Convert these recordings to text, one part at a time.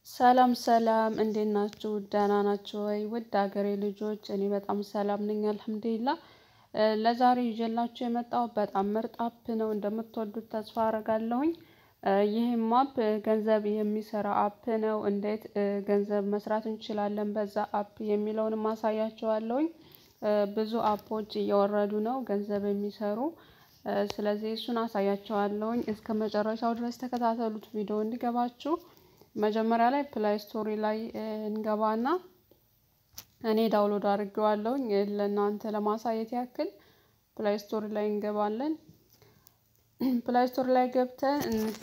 ሰላም ሰላም እንዴት ናችሁ? ደህና ናችሁ ወይ? ውድ ሀገሬ ልጆች እኔ በጣም ሰላም ነኝ አልሐምዱሊላህ። ለዛሬ ይዤላችሁ የመጣው በጣም ምርጥ አፕ ነው እንደምትወዱት ተስፋ አደርጋለሁኝ። ይህም አፕ ገንዘብ የሚሰራ አፕ ነው። እንዴት ገንዘብ መስራት እንችላለን በዛ አፕ የሚለውንም አሳያችኋለሁኝ። ብዙ አፖች እየወረዱ ነው ገንዘብ የሚሰሩ ስለዚህ እሱን አሳያችኋለሁኝ። እስከ መጨረሻው ድረስ ተከታተሉት ቪዲዮ እንዲገባችሁ። መጀመሪያ ላይ ፕላይ ስቶሪ ላይ እንገባና እኔ ዳውንሎድ አድርጌዋለሁኝ ለእናንተ ለማሳየት ያክል ፕላይ ስቶሪ ላይ እንገባለን። ፕላይ ስቶሪ ላይ ገብተን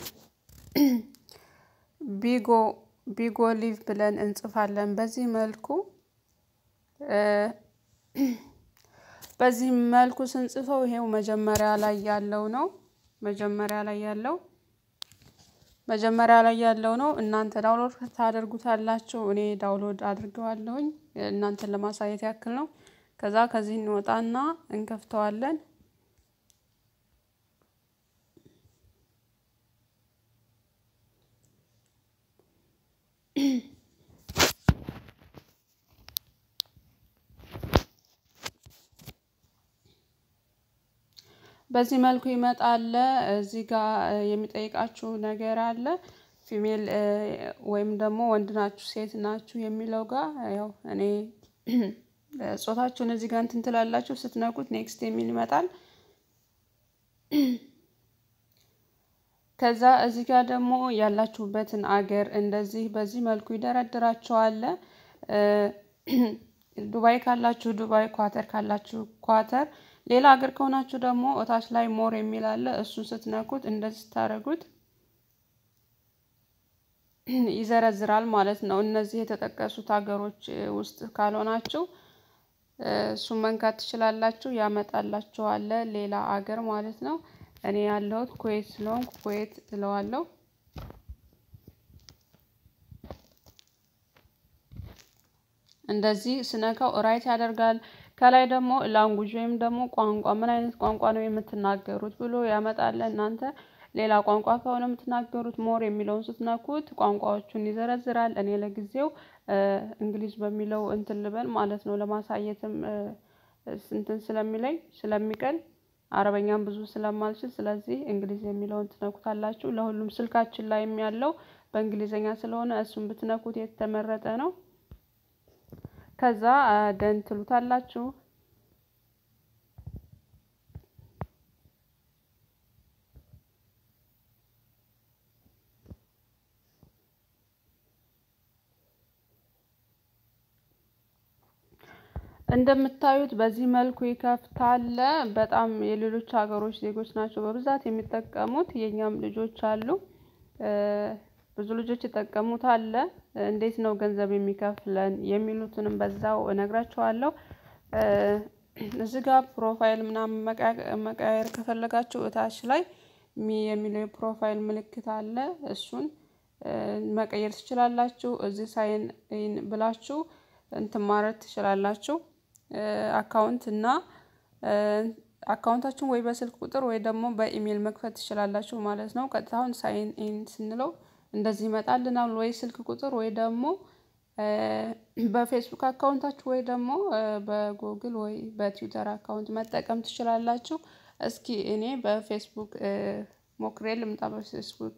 ቢጎ ቢጎ ሊቭ ብለን እንጽፋለን። በዚህ መልኩ በዚህ መልኩ ስንጽፈው ይሄው መጀመሪያ ላይ ያለው ነው። መጀመሪያ ላይ ያለው መጀመሪያ ላይ ያለው ነው። እናንተ ዳውንሎድ ታደርጉታላችሁ። እኔ ዳውንሎድ አድርገዋለሁኝ እናንተን ለማሳየት ያክል ነው። ከዛ ከዚህ እንወጣና እንከፍተዋለን። በዚህ መልኩ ይመጣል። እዚህ ጋር የሚጠይቃችሁ ነገር አለ። ፊሜል ወይም ደግሞ ወንድ ናችሁ ሴት ናችሁ የሚለው ጋር ያው እኔ ጾታችሁን እዚህ ጋር እንትን ትላላችሁ። ስትነኩት ኔክስት የሚል ይመጣል። ከዛ እዚህ ጋር ደግሞ ያላችሁበትን አገር እንደዚህ በዚህ መልኩ ይደረድራቸዋል። ዱባይ ካላችሁ ዱባይ፣ ኳተር ካላችሁ ኳተር፣ ሌላ ሀገር ከሆናችሁ ደግሞ እታች ላይ ሞር የሚል አለ። እሱን ስትነኩት እንደዚህ ስታደርጉት ይዘረዝራል ማለት ነው። እነዚህ የተጠቀሱት ሀገሮች ውስጥ ካልሆናችሁ እሱን መንካት ትችላላችሁ። ያመጣላችኋል ሌላ አገር ማለት ነው። እኔ ያለሁት ኩዌት ስለሆንኩ ኩዌት እለዋለሁ። እንደዚህ ስነካው ራይት ያደርጋል። ከላይ ደግሞ ላንጉጅ ወይም ደግሞ ቋንቋ ምን አይነት ቋንቋ ነው የምትናገሩት ብሎ ያመጣል። እናንተ ሌላ ቋንቋ ከሆነ የምትናገሩት ሞር የሚለውን ስትነኩት ቋንቋዎቹን ይዘረዝራል። እኔ ለጊዜው እንግሊዝ በሚለው እንትን ልበል ማለት ነው ለማሳየትም እንትን ስለሚለኝ ስለሚቀል አረበኛም ብዙ ስለማልችል ስለዚህ እንግሊዝ የሚለውን ትነኩታላችሁ። ለሁሉም ስልካችን ላይም ያለው በእንግሊዘኛ ስለሆነ እሱን ብትነኩት የተመረጠ ነው። ከዛ ደን ትሉታላችሁ። እንደምታዩት በዚህ መልኩ ይከፍታል። በጣም የሌሎች ሀገሮች ዜጎች ናቸው በብዛት የሚጠቀሙት። የእኛም ልጆች አሉ፣ ብዙ ልጆች ይጠቀሙታል። እንዴት ነው ገንዘብ የሚከፍለን የሚሉትንም በዛው እነግራችኋለሁ። እዚህ ጋር ፕሮፋይል ምናምን መቀያየር ከፈለጋችሁ እታች ላይ ሚ የሚለው የፕሮፋይል ምልክት አለ። እሱን መቀየር ትችላላችሁ። እዚህ ሳይን ኢን ብላችሁ እንትን ማለት ትችላላችሁ። አካውንት እና አካውንታችሁን ወይ በስልክ ቁጥር ወይ ደግሞ በኢሜይል መክፈት ትችላላችሁ ማለት ነው። ቀጥታ አሁን ሳይን ኢን ስንለው እንደዚህ ይመጣልናል። ወይ ስልክ ቁጥር ወይ ደግሞ በፌስቡክ አካውንታችሁ ወይ ደግሞ በጉግል ወይ በትዊተር አካውንት መጠቀም ትችላላችሁ። እስኪ እኔ በፌስቡክ ሞክሬ ልምጣ። በፌስቡክ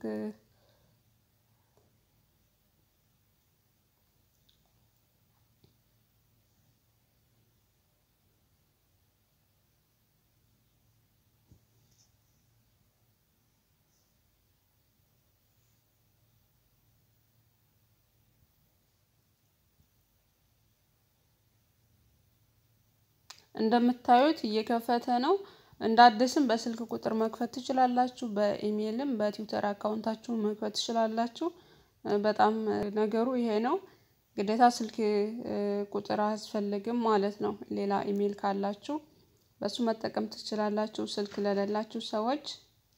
እንደምታዩት እየከፈተ ነው። እንደ አዲስም በስልክ ቁጥር መክፈት ትችላላችሁ። በኢሜይልም በትዊተር አካውንታችሁን መክፈት ትችላላችሁ። በጣም ነገሩ ይሄ ነው። ግዴታ ስልክ ቁጥር አያስፈልግም ማለት ነው። ሌላ ኢሜይል ካላችሁ በሱ መጠቀም ትችላላችሁ። ስልክ ለሌላችሁ ሰዎች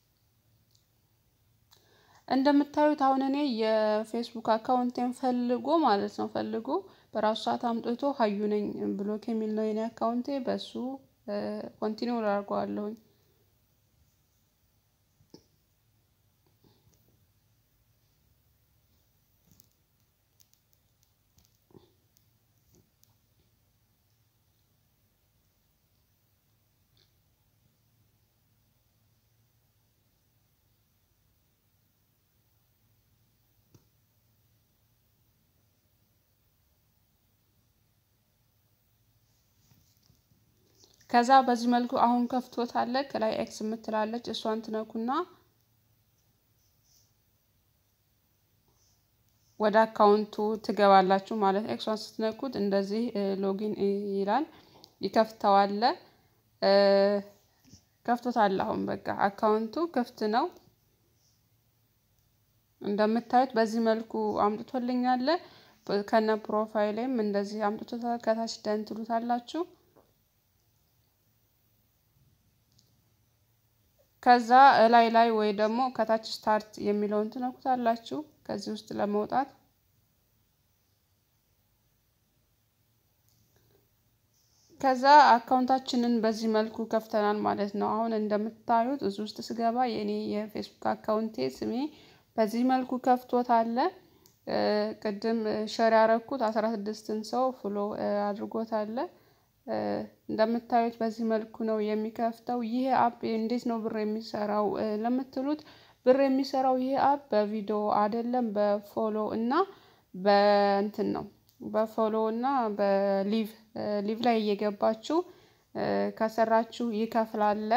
እንደምታዩት አሁን እኔ የፌስቡክ አካውንቴን ፈልጎ ማለት ነው ፈልጎ በራሱ ሰዓት አምጥቶ ሀዩ ነኝ ብሎክ የሚል ነው የኔ አካውንቴ። በሱ ኮንቲኒው አድርገዋለሁኝ። ከዛ በዚህ መልኩ አሁን ከፍቶታል። ከላይ ኤክስ የምትላለች እሷን ትነኩና ወደ አካውንቱ ትገባላችሁ ማለት ነው። ኤክሷን ስትነኩት እንደዚህ ሎጊን ይላል ይከፍተዋል። ከፍቶታል። አሁን በቃ አካውንቱ ክፍት ነው። እንደምታዩት በዚህ መልኩ አምጥቶልኛል። ከነ ፕሮፋይሌም እንደዚህ አምጥቶታል። ከታች ደን ትሉታላችሁ። ከዛ እላይ ላይ ወይ ደግሞ ከታች ስታርት የሚለውን ትነኩታላችሁ። ከዚህ ውስጥ ለመውጣት ከዛ አካውንታችንን በዚህ መልኩ ከፍተናል ማለት ነው። አሁን እንደምታዩት እዚህ ውስጥ ስገባ የኔ የፌስቡክ አካውንቴ ስሜ በዚህ መልኩ ከፍቶታል። ቅድም ሸር ያረኩት አስራ ስድስትን ሰው ፍሎ አድርጎታል። እንደምታዩት በዚህ መልኩ ነው የሚከፍተው። ይሄ አፕ እንዴት ነው ብር የሚሰራው ለምትሉት ብር የሚሰራው ይሄ አፕ በቪዲዮ አይደለም፣ በፎሎ እና በእንትን ነው በፎሎ እና በሊቭ ሊቭ ላይ እየገባችሁ ከሰራችሁ ይከፍላል።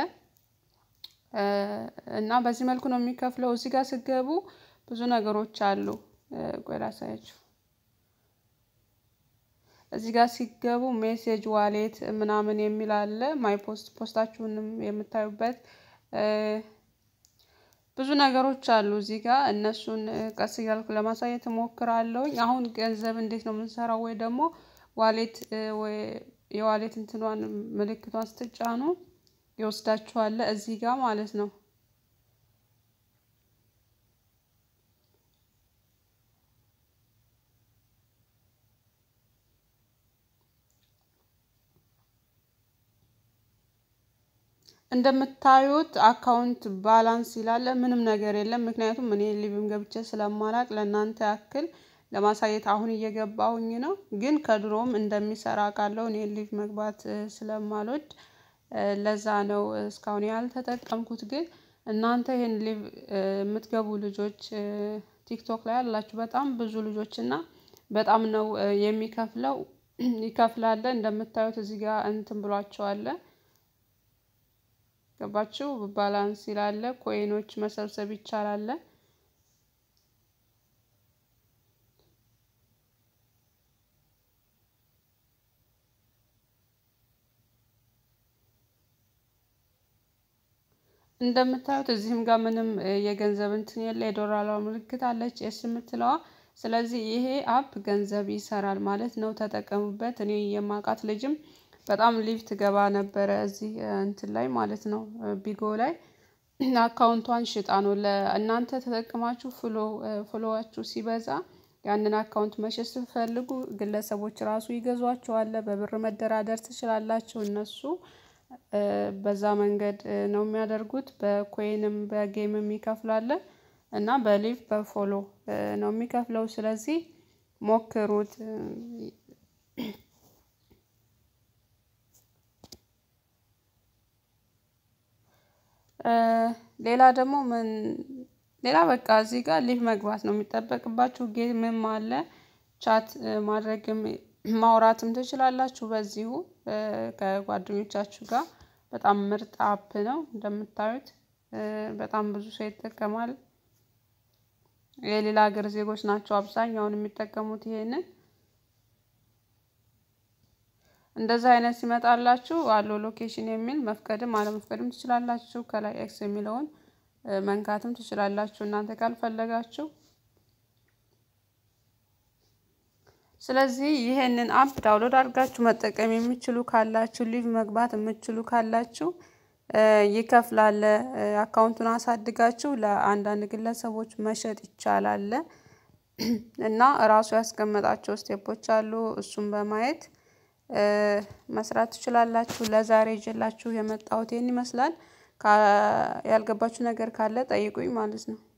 እና በዚህ መልኩ ነው የሚከፍለው። እዚህ ጋር ስገቡ ብዙ ነገሮች አሉ። ቆይ ላሳያችሁ። እዚህ ጋር ሲገቡ ሜሴጅ ዋሌት ምናምን የሚል አለ። ማይ ፖስት ፖስታችሁንም የምታዩበት ብዙ ነገሮች አሉ እዚህ ጋር እነሱን ቀስ እያልኩ ለማሳየት እሞክራለሁኝ። አሁን ገንዘብ እንዴት ነው የምንሰራው? ወይ ደግሞ ዋሌት ወይ የዋሌት እንትኗን ምልክቷን ስትጫኑ ይወስዳችኋል እዚህ ጋር ማለት ነው። እንደምታዩት አካውንት ባላንስ ይላል። ምንም ነገር የለም። ምክንያቱም እኔ ሊቭም ገብቼ ስለማላቅ ለእናንተ ያክል ለማሳየት አሁን እየገባሁኝ ነው። ግን ከድሮም እንደሚሰራ ቃለው እኔ ሊቭ መግባት ስለማልወድ ለዛ ነው እስካሁን ያልተጠቀምኩት። ግን እናንተ ይሄን ሊቭ የምትገቡ ልጆች ቲክቶክ ላይ ያላችሁ በጣም ብዙ ልጆች እና በጣም ነው የሚከፍለው ይከፍላል። እንደምታዩት እዚህ ጋር እንትን ብሏቸዋል። ገባችሁ? ባላንስ ይላል። ኮይኖች መሰብሰብ ይቻላል። እንደምታዩት እዚህም ጋር ምንም የገንዘብ እንትን የለ። የዶላር ምልክት አለች ኤስ የምትለዋ። ስለዚህ ይሄ አፕ ገንዘብ ይሰራል ማለት ነው። ተጠቀሙበት። እኔ የማውቃት ልጅም በጣም ሊቭ ትገባ ነበረ እዚህ እንትን ላይ ማለት ነው ቢጎ ላይ አካውንቷን ሽጣ ነው ለእናንተ ተጠቅማችሁ ፍሎ ፍሎዋችሁ ሲበዛ ያንን አካውንት መሸጥ ስትፈልጉ ግለሰቦች ራሱ ይገዟቸዋል። በብር መደራደር ትችላላችሁ። እነሱ በዛ መንገድ ነው የሚያደርጉት። በኮይንም በጌምም ይከፍላል እና በሊቭ በፎሎ ነው የሚከፍለው። ስለዚህ ሞክሩት። ሌላ ደግሞ ምን ሌላ በቃ እዚህ ጋር ሊቭ መግባት ነው የሚጠበቅባችሁ። ጌምም አለ ቻት ማድረግም ማውራትም ትችላላችሁ። በዚሁ ከጓደኞቻችሁ ጋር በጣም ምርጥ አፕ ነው። እንደምታዩት በጣም ብዙ ሰው ይጠቀማል። የሌላ ሀገር ዜጎች ናቸው አብዛኛውን የሚጠቀሙት ይሄንን። እንደዛ አይነት ሲመጣላችሁ አለው ሎኬሽን የሚል መፍቀድም አለመፍቀድም ትችላላችሁ። ከላይ ኤክስ የሚለውን መንካትም ትችላላችሁ እናንተ ካልፈለጋችሁ። ስለዚህ ይሄንን አፕ ዳውንሎድ አድርጋችሁ መጠቀም የሚችሉ ካላችሁ ሊቭ መግባት የምችሉ ካላችሁ ይከፍላል። አካውንቱን አሳድጋችሁ ለአንዳንድ ግለሰቦች መሸጥ ይቻላል። እና እራሱ ያስቀመጣቸው ስቴፖች አሉ። እሱን በማየት መስራት ትችላላችሁ። ለዛሬ ይዤላችሁ የመጣሁት ይሄን ይመስላል። ያልገባችሁ ነገር ካለ ጠይቁኝ ማለት ነው።